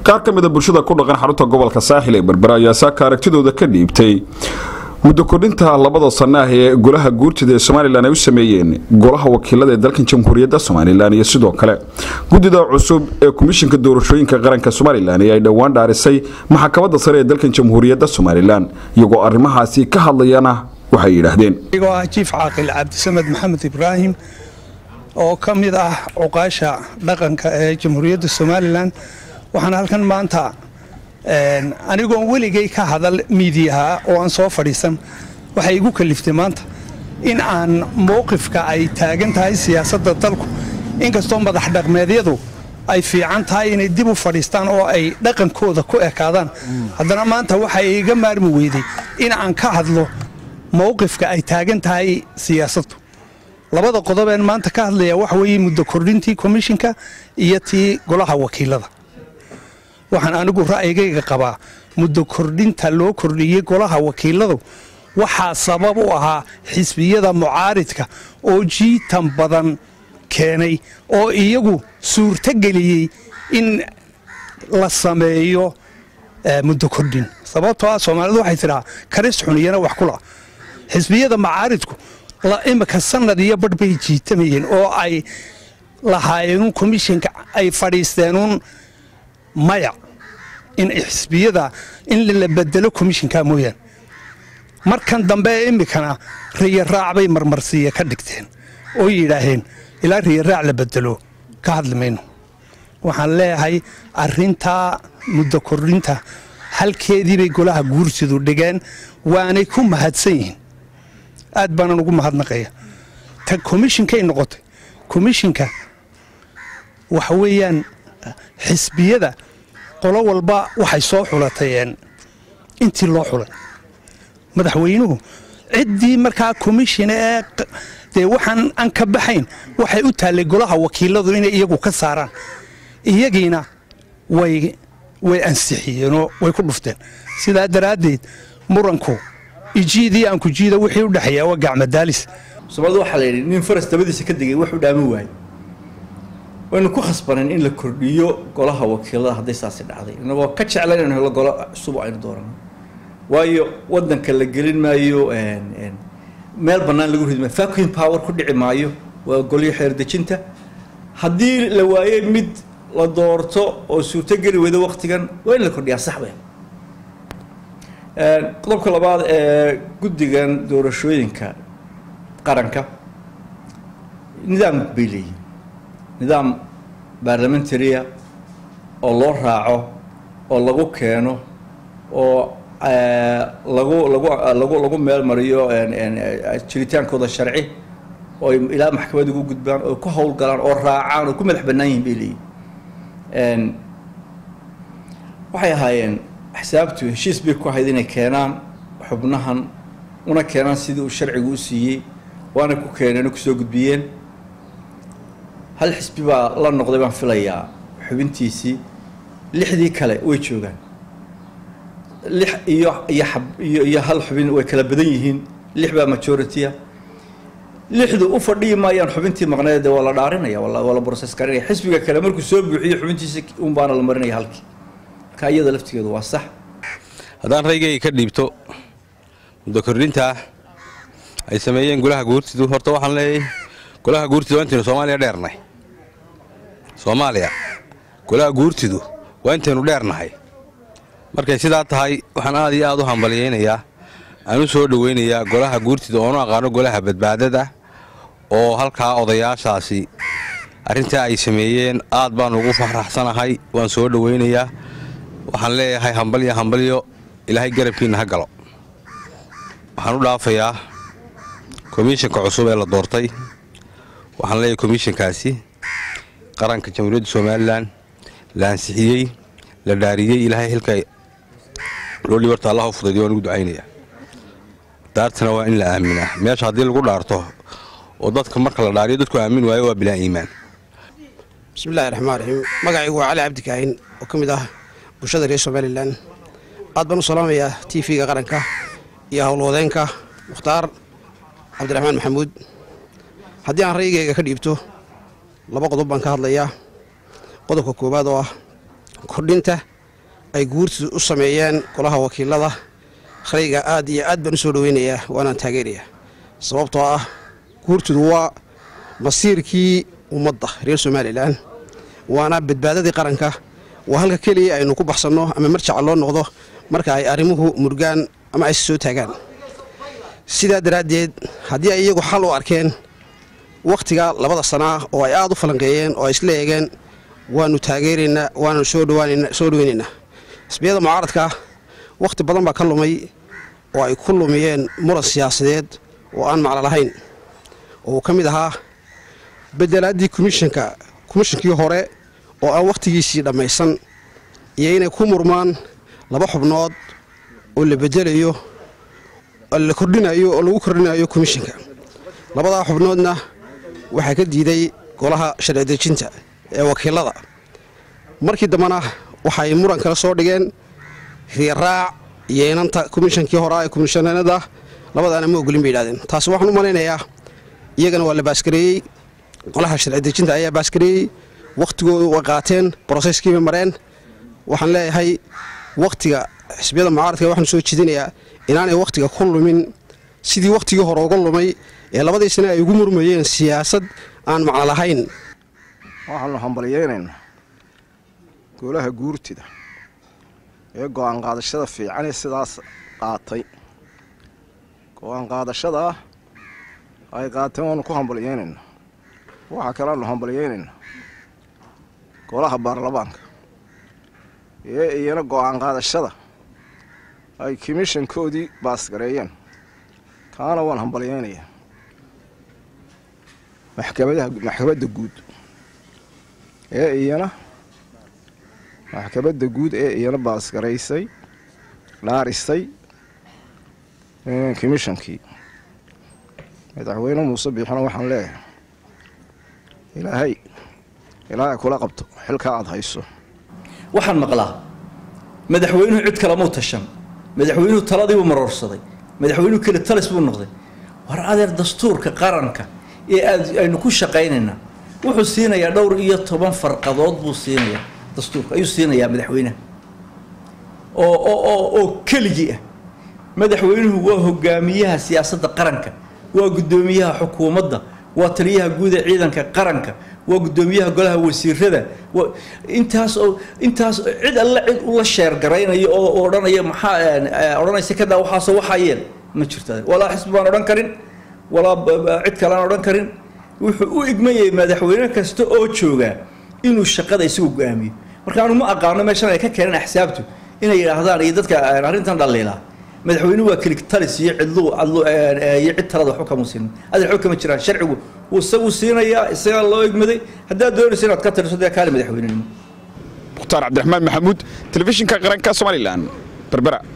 qaar ka mida bulshada ku dhaqan xarunta gobolka saaxil ee berbera ayaa saaka aragtidooda ka dhiibtay muddo kordhinta labada sana ah ee golaha guurtida ee somalilan ay u sameeyeen golaha wakiilada ee dalkan jamhuuriyadda somalilan iyo sidoo kale guddida cusub ee komishinka doorashooyinka qaranka somalilan ee ay dhowaan dhaarisay maxkamadda sare ee dalkan jamhuuriyadda somalilan iyagoo arrimahaasi ka hadlayana waxay yidhaahdeen anigoo ah jiif caaqil cabdisamed maxamed ibraahim oo ka mid ah cuqaasha dhaqanka ee jamhuuriyadda somalilan waxaan halkan maanta anigoon weligay ka hadal miidiyaha oo aan soo fadhiisan waxay igu kaliftay maanta in aan mowqifka ay taagan tahay siyaasadda dalku inkastoo madax dhaqmeedyadu ay fiican tahay inay dib u fadhiistaan oo ay dhaqankooda ku ekaadaan haddana maanta waxay iga maarmi weyday in aan ka hadlo mowqifka ay taagan tahay siyaasaddu labada qodobeen maanta ka hadlaya waxa weeye muddo kordhintii komishinka iyo tii golaha wakiilada waxaan anigu ra'yigayga qabaa muddo kordhinta loo kordhiyey golaha wakiiladu waxaa sabab u ahaa xisbiyada mucaaridka oo jiitan badan keenay oo iyagu suurtogeliyey in la sameeyo muddo kordhin sababtoo ah soomaalidu waxay tidhaa karis xuniyana wax kula xisbiyada mucaaridku imika sanad iyo badh bay jiitamayeen oo ay lahaayeenun komishinka ay fadhiisteenuun maya in xisbiyada in la bedelo komishinka mooyaane markan dambe ee imikana riyaraac bay marmarsiiya ka dhigteen oo yidhaaheen ilaa riyaraac la bedelo ka hadli mayno waxaan leeyahay arintaa muddo kordhinta halkeediibay golaha guursidu dhigeen waanay ku mahadsan yihiin aad baanan ugu mahadnaqaya ta komishinkay noqotay komishinka waxa weeyaan xisbiyada qolo walba waxay soo xulatay intii loo xulay madaxweynuhu ciddii markaa komishina ee dee waxaan aan ka baxayn waxay u taallay golaha wakiiladu inay iyagu ka saaraan iyagiina way way ansixiyeenoo way ku dhufteen sidaa daraaddeed muranku ijiidii aan ku jiida wixii u dhexeeyaa waa gacmadaalis soomaalida waxaa la yidhi nin faras dabadiisa ka degay wuxuu dhaamin waayey waynu ku khasbaneen in la kordhiyo golaha wakiilada hadday saasi dhacday inagoo ka jeclan inaynu helo golo cusub aynu doorano waayo wadanka la gelin maayo meel bannaan lagu ridi maayo vacuum power ku dhici maayo waa golyo xeerdejinta haddii la waayey mid la doorto oo suurtogeli weydo waktigan waa in la kordhiyaa saxbe qodobka labaad ee guddigan doorashooyinka qaranka nidaam bay leeyihin nidaam baarlamentaria oo loo raaco oo lagu keeno oo lagu lagu lagu lagu meel mariyo jiritaankooda sharci oo ilaa maxkamad ugu gudbaan oo ku howlgalaan oo raacaan oo ku madax bannaan yihin bay leeyihin waxay ahaayeen axsaabtu heshiis bay ku ahayd inay keenaan xubnahan una keenaan sidii uu sharcigu u siiyey waana ku keeneen oo kusoo gudbiyeen hal xisbi baa la noqday baan filayaa xubintiisii lixdii kale way joogaan lix iyo iyo ab iyo iyo hal xubin way kala badan yihiin lix baa majority-a lixdu u fadhiyi maayaan xubintii maqneed waa la dhaarinaya waa la process garinaya xisbiga kale markuu soo buuxiyo xubintiisi un baana la marinaya halkii marka iyada laftigeedu waa sax haddaan raygayga ka dhiibto muddo kordhintaa ay sameeyeen golaha guurtidu horta waxaan leeyahay golaha guurtidu waa intaynu soomaaliya dheernay soomaaliya golaha guurtidu waa intaynu dheernahay markay sidaa tahay waxaan aad iyo aad u hambalyaynayaa aan u soo dhowaynayaa golaha guurtida oonu aqaano golaha badbaadada oo halkaa odayaashaasi arrintaa ay sameeyeen aad baan ugu faraxsanahay waan soo dhowaynayaa waxaan leeyahay hambalyo hambalyo ilaahay garabkiinna ha galo waxaan u dhaafayaa komishinka cusub ee la doortay waxaan leeyahay komishinkaasi qaranka jamhuuriyadda somalilan la ansixiyey la dhaariyey ilaahay xilka loo dhibarta allah u fudaydiy waan ugu ducaynayaa daartana waa in la aaminaa meesha haddii lagu dhaarto oo dadka marka la dhaariyo dadku aamin waayo waa bilaa iimaan bismillahi raxmaan raxiim magacaygu waa cali cabdikaahin oo ka mid ah bulshada reer somalilan aad baan u salaamayaa t v-ga qaranka iyo howlwadeenka mukhtaar cabdiraxmaan maxamuud haddii aan raygayga ka dhiibto laba qodob baan ka hadlayaa qodobka koowaad oo ah kordhinta ay guurtidu u sameeyeen golaha wakiilada rayga aad iyo aad baan u soo dhoweynayaa waanaan taageerayaa sababtoo ah guurtidu waa masiirkii ummadda reer somalilan waana badbaadadii qaranka waa halka keliya aynu ku baxsanno ama marjaca loo noqdo marka ay arrimuhu murgaan ama ayse soo taagaan sidaa daraaddeed haddii ay iyagu xal u arkeen wakhtiga labada sanaa oo ay aad u falanqeeyeen oo ay isla eegeen waanu taageeraynaa waanu soo soo dhoweynaynaa xisbiyada mucaaradka wakhti badan baa ka lumay oo ay ku lumiyeen muran siyaasadeed oo aan maclo lahayn oo uu ka mid ahaa bedelaaddii komishanka komishankii hore oo aan wakhtigiisii dhammaysan iyo inay ku murmaan laba xubnood oo la bedelayo la kordhinayo oo lagu kordhinayo komishanka labadaa xubnoodna waxaa ka diiday golaha sharci dejinta ee wakiilada markii dambena waxay muran kala soo dhigeen riyaraac iyo inanta komishankii horaa ee komishanada labadaana ma ogolin bay yidhahdeen taasi waxaan u malaynayaa iyagana waa la baaskareeyey golaha sharci dejinta ayaa baaskareeyey wakhtigoodu way qaateen broseyskiibay mareen waxaan leeyahay wakhtiga xisbiyada mucaaradka waxaanu soo jeedinayaa inaanay wakhtiga ku lumin sidii wakhtigii hore uga lumay ee labadii sane ay ugu murmayeen siyaasad aan macno lahayn waxaanu hambalyeynaynaa golaha guurtida ee go'aan qaadashada fiican ee sidaas qaatay go'aan qaadashada ah ay qaateen waanu ku hambalyeynaynaa waxaa kaleanu hambalyeynaynaa golaha baarlamaanka ee iyana go'aan qaadashada ay komishankoodii baasgareeyeen kaana waan hambalyeynayaa maxkamadaha maxkamadda guud ee iyana maxkamadda guud ee iyana baasgaraysay dhaarisay komishankii madaxweyne muuse biixina waxaan leeyahay ilaahay ilaahay kula qabto xilka aada hayso waxaan maqlaa madaxweynuhu cid kalamuu tashan madaxweynuhu taladiibuu maroorsaday madaxweynuhu keli talis buu noqday war adeer dastuurka qaranka ee aad aynu ku shaqaynaynaa wuxuu siinayaa dhowr iyo toban farqadood buu siinayaa dastuurka ayuu siinayaa madaxweynaha oo oo oo oo keligii ah madaxweynuhu waa hogaamiyaha siyaasadda qaranka waa guddoomiyaha xukuumadda waa taliyaha guud ee ciidanka qaranka waa guddoomiyaha golaha wasiirada intaas oo intaas cid alle cid ula sheergaraynayo oo odhanaya maxaa odhanaysa kadaa waxaasoo waxayeen ma jirto walaa xisbi baan odhan karin walaa cid kalean odhan karin wuxuu u igmayay madaxweyne kasta oo joogaa inuu shaqada isagu go-aamiyo marka anu ma aqaano meeshan ay ka keeneen axsaabtu inay yidhaahdaan iyo dadka arrintan dhaliilaa madaxweynuhu waa kelig talis iyo cidlu iyo cid talada waxba kama siinin adeer waxba kama jiraan sharcigu wuu isagu siinayaa isagaa loo egmaday haddaad doonaysa inaad ka tiriso dee kaali madaxweynenimo mukhtaar cabdiraxmaan maxamuud telefishinka qaranka somalilan berbera